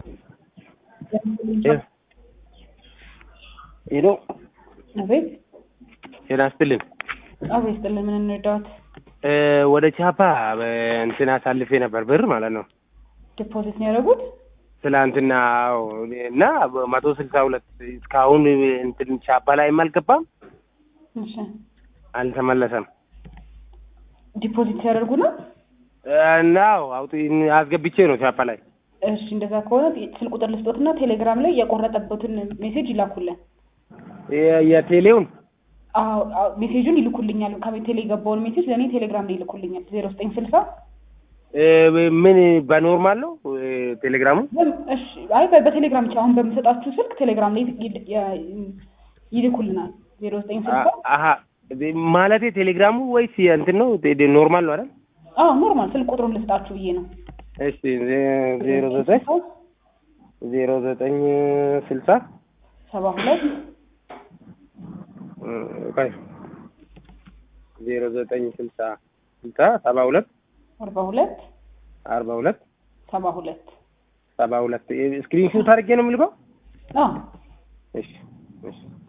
ሄሎ አቤት ጤና ይስጥልኝ። አቤት ስጥልን። ምን እንርዳዎት? ወደ ቻፓ እንትን አሳልፌ ነበር ብር ማለት ነው ዲፖዚት ነው ያደረጉት? ትላንትና አዎ። እና መቶ ስልሳ ሁለት እስካሁን እንትን ቻፓ ላይም አልገባም እሺ አልተመለሰም። ዲፖዚት ሲያደርጉ ነው? እና አዎ አውጥ አስገብቼ ነው ቻፓ ላይ እሺ እንደዛ ከሆነ ስልክ ቁጥር ልስጦትና ቴሌግራም ላይ የቆረጠበትን ሜሴጅ ይላኩልን። የ- የቴሌውን አዎ አዎ፣ ሜሴጁን ይልኩልኛል። ከቴሌ የገባውን ሜሴጅ ለእኔ ቴሌግራም ላይ ይልኩልኛል። ዜሮ ዘጠኝ ስልሳ እ፣ ምን በኖርማል ነው እ፣ ቴሌግራሙ እሺ አይ በ- በቴሌግራም ብቻ አሁን በምሰጣችሁ ስልክ ቴሌግራም ላይ ይል- ያ- ይልኩልናል። ዜሮ ዘጠኝ ስልሳ አሀ ማለቴ ቴሌግራሙ ወይስ እንትን ነው ቴ- ኖርማል ነው አይደል? አዎ ኖርማል ስልክ ቁጥሩን ልስጣችሁ ብዬ ነው። እሺ ዜ- ዜሮ ዘጠኝ ዜሮ ዘጠኝ ስልሳ ሰባ ሁለት እ፣ ቆይ ዜሮ ዘጠኝ ስልሳ ስልሳ ሰባ ሁለት አርባ ሁለት አርባ ሁለት ሰባ ሁለት ሰባ ሁለት ስክሪንሹት አድርጌ ነው የምልከው። አዎ እሺ እሺ